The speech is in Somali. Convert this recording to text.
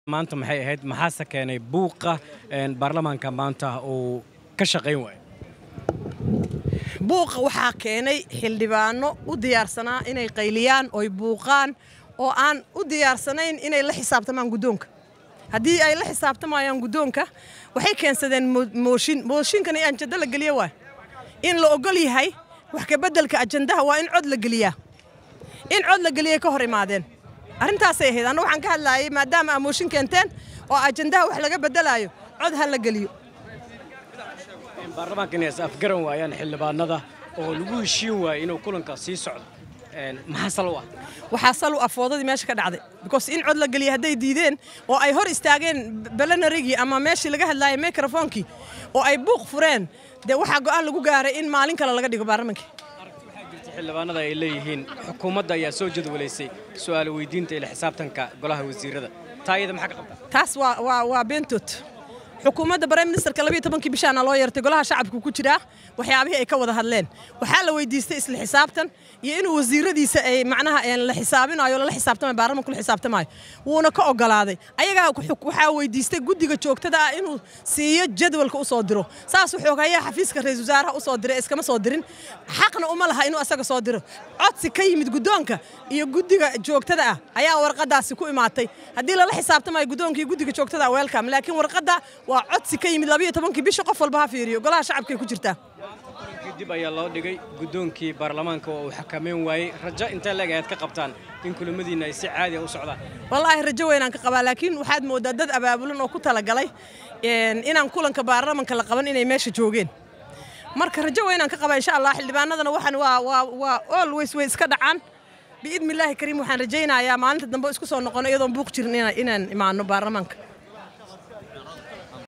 maanta maxay ahayd maxaase keenay buuqa baarlamaanka maanta uu ka shaqayn waayo buuqa waxaa keenay xildhibaano u diyaarsanaa inay qayliyaan oy buuqaan oo aan u diyaarsanayn inay la xisaabtamaan guddoonka haddii ay la xisaabtamayaan guddoonka waxay keensadeen mooshin mooshinkana ajanda la geliya waay in la ogol yahay wax kabeddelka ajandaha waa in cod la geliyaa in cod la geliyay ka hor imaadeen arrintaasay ahayd anna waxaan ka hadlaayay maadaama aa mooshin keenteen oo ajandaha wax laga beddelaayo cod ha la geliyo baarlamaanka inay is afgaran waayaan xildhibaanada oo lagu heshiin waayay inuu kulanka sii socdo maxaa sal u ah waxaa sal u afoodadii meesha ka dhacday because in cod la geliya hadday diideen oo ay hor istaageen belenarigii ama meeshii laga hadlaayay mikrofoonkii oo ay buuq fureen dee waxaa go'aan lagu gaaray in maalin kale laga dhigo baarlamaanka xildhibaanada ay leeyihiin xukuumadda ayaa soo jadwalaysay su'aal weydiinta ila xisaabtanka golaha wasiirada taa iyada maxaa ka qabta taas waa waa waa beentood xukuumadda brime ministerka labiyo tobankii bishaana loo yeertay golaha shacabka ku jiraa waxyaabihii ay ka wada hadleen waxaa la weydiistay isla xisaabtan iyo inuu wasiiradiisa ay macnaha la xisaabinayo lala xisaabtamayo baarlamanku la xisaabtamayo wuuna ka ogolaaday ayagaa waxaa weydiistay guddiga joogtada ah inuu siiyo jadwalka u soo diro saas wuxuu hayaa xafiiska ra-isul wasaaraha u soo diray iskama soo dirin xaqna uma laha inuu asaga soo diro codsi ka yimid guddoonka iyo guddiga joogtada ah ayaa warqadaasi ku imaatay haddii lala xisaabtamayo guddoonka iyo guddiga joogtada ah welcome laakiin warqadda waa codsi ka yimid labiyo tobankii bisha qof walba ha fiiriyo golaha shacabkay ku jirtaa dib ayaa loo dhigay guddoonkii baarlamaanka oo uu xakameyn waayey rajo intee leeg ayaad ka qabtaan in kulamadiinna ay si caadi a u socdaan wallaahi rajo weynaan ka qabaa laakiin waxaad mooddaa dad abaabulan oo ku talagalay inaan kulanka baarlamanka la qaban inay meesha joogeen marka rajo weynaan ka qabaa insha allah xildhibaanadana waxaan waa waa waa always way iska dhacaan biidni illaahi kariim waxaan rajaynayaa maalinta dambe isku soo noqono iyadoon buuq jirin inaan imaano baarlamaanka